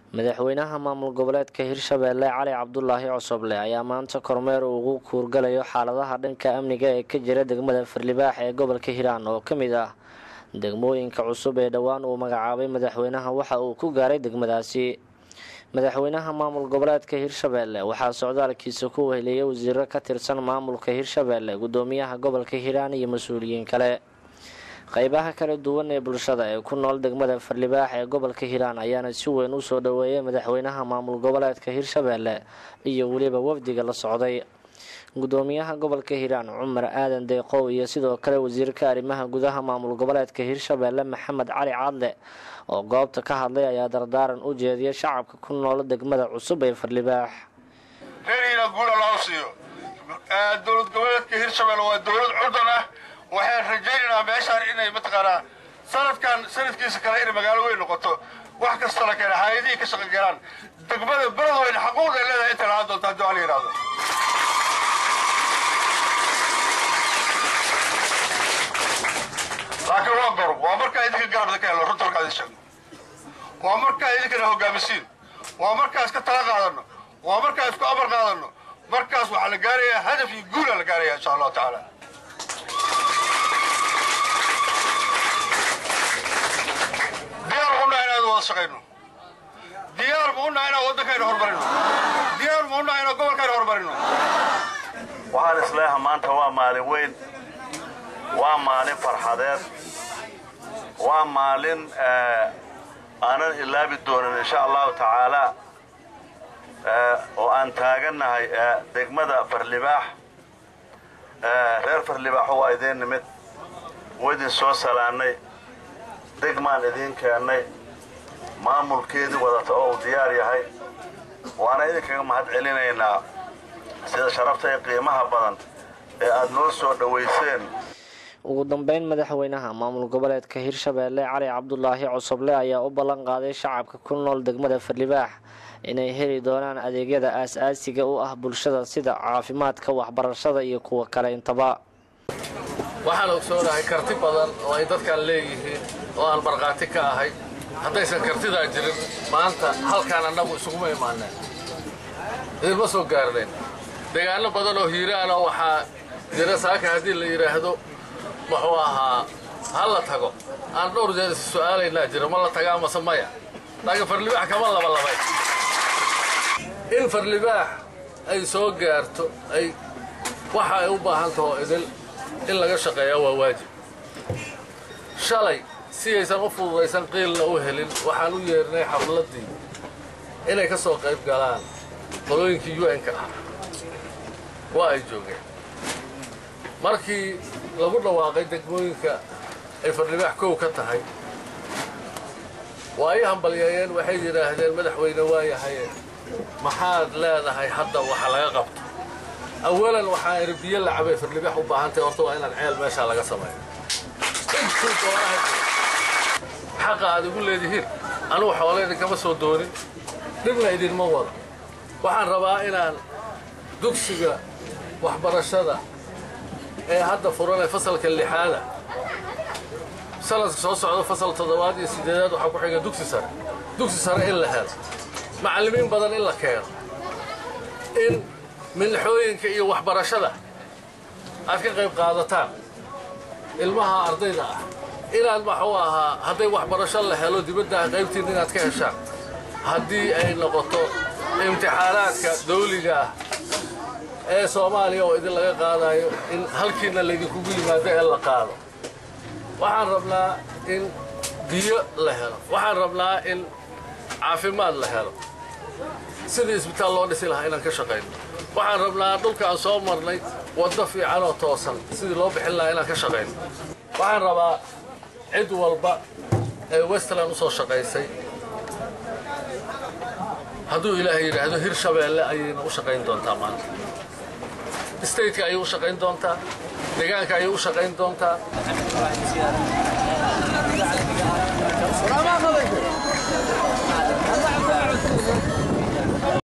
madaxweynaha maamul goboleedka hirshabeelle cali cabdulaahi cosoble ayaa maanta kormeer ugu kuurgalayo xaaladaha dhanka amniga ee ka jira degmada farlibaax ee gobolka hiiraan oo ka mid ah degmooyinka cusub ee dhowaan uu magacaabay madaxweynaha waxa uu ku gaaray degmadaasi madaxweynaha maamul goboleedka hirshabeelle waxaa socdaalkiisa ku weheliyay wasiiro ka tirsan maamulka hirshabeelle gudoomiyaha gobolka hiiraan iyo mas-uuliyiin kale qeybaha kala duwan ee bulshada ee ku nool degmada farlibaax ee gobolka hiiraan ayaana si weyn u soo dhoweeyay madaxweynaha maamul goboleedka hirshabeelle iyo weliba wafdiga la socday gudoomiyaha gobolka hiiraan cumar aadan deeqow iyo sidoo kale wasiirka arrimaha gudaha maamul goboleedka hirshabeelle maxamed cali cadle oo goobta ka hadlay ayaa dardaaran u jeediyay shacabka ku nool degmada cusub ee farlibaax reeriina guula loo siiyo dowlad goboleedka hirshabelle waa dowlad cudan ah waxaan rajaynaynaa meeshaan inay mataqaanaa sanadkan sanadkiisa kale inay magaalo weyn noqoto wax kasta la keena hay-adihii ka shaqo galaan degmada beledweyne xaquuqday leedahay inta lahaan doonta haddii waa la yidhahdo laakiin waa gorb waa markaa idinka garabda ka helo runta markaa idin sheegno waa markaa idinkana hogaamisiin waa markaas ka tala qaadano waa markaa isku amar qaadano markaas waxaa la gaarayaa hadaf iyo guula la gaaraya insha allahu tacaala diyaar ma unahay inaan wada shaqayno diyaar ma unahay inaan waddankayna horumarino diyaar ma unahay inaan gobolkayna horumarino waxaan isleeha maanta waa maalin weyn waa maalin farxadeed waa maalin aanan ilaabi doonin insha allahu tacaala oo aan taagannahay degmada farlibaax reer farlibaaxo waa idiin nimid waa idin soo salaannay degmaan idiin keennay maamulkeedii wadata oo uu diyaar yahay waana idinkaga mahad celinaynaa sida sharafta iyo qiimaha badan ee aad noo soo dhowayseen ugu dambeyn madaxweynaha maamul goboleedka hirshabeelle cali cabdulaahi cosoble ayaa u ballan qaaday shacabka ku nool degmada farlibaax inay heli doonaan adeegyada aas-aasiga u ah bulshada sida caafimaadka waxbarashada iyo kuwa kale intaba waxaan ogsoonahay karti badan oo ay dadkan leeyihiin oo aan markhaati ka ahay haddaysan kartidaa jirin maanta halkaan annagu isuguma imaaneen idinma soo gaarnayn deegaano badan oo hiiraana waxaa jira saaka haddii la yidhaahdo muxuu ahaa ha la tago aan dhowr jeer is su'aalaynaa jiro ma la tagaa mase maya laakiin farlibaax kama labalabay in farlibaax ay soo gaarto ay waxa ay u baahan taho idil in laga shaqeeyaa waa waajib shalay si aysan u fududaysan qiilna u helin waxaan u yeernay xafladdii inay ka soo qayb galaan qolooyinkii un-ka ah waa ay joogeen markii lagu dhawaaqay degmooyinka ay farlibaax kow ka tahay waa ay hambalyeeyeen waxay yidhaahdeen madaxweyne waayahaye maxaad leedahay hadda waxa laga qabto awalan waxaa idhi biyo la cabay farlibaax u baahantahay horta waa inaan ceel meeshaa laga sameeyo intuu doonaha jiro xaqa aad igu leedihiin anugu xoole idinkama soo doonin dhibna idinma wado waxaan rabaa inaan dugsiga waxbarashada ee hadda furan ee fasalka lixaada sanadka soo socda fasal toddobaad iyo siddeedaad waxaa ku xiga dugsi sare dugsi sare in la helo macallimiin badan in la keeno in milixooyinka iyo waxbarashada aad ka qayb qaadataan ilmaha ardayda ah inaad maxuu ahaa hadday waxbarasho la helo dibadda qaybtiin inaad ka heshaan haddii ay noqoto imtixaanaadka dawliga ah ee soomaaliya oo idin laga qaadayo in halkiina laydinkugu yimaado ee la qaado waxaan rabnaa in biyo la helo waxaan rabnaa in caafimaad la helo sidii isbitaal loo dhisi lahaa inaan ka shaqayno waxaan rabnaa dhulka aan soo marnay waddo fiican oo toosan sidii loo bixin lahaa inaan ka shaqayno waxaan rabaa cid walba ee westland u soo shaqaysay hadduu ilaahay yidhaahdo hirshabeelle ayayna u shaqayn doontaa maanta stateka ayay u shaqayn doontaa deegaanka ayay u shaqayn doontaa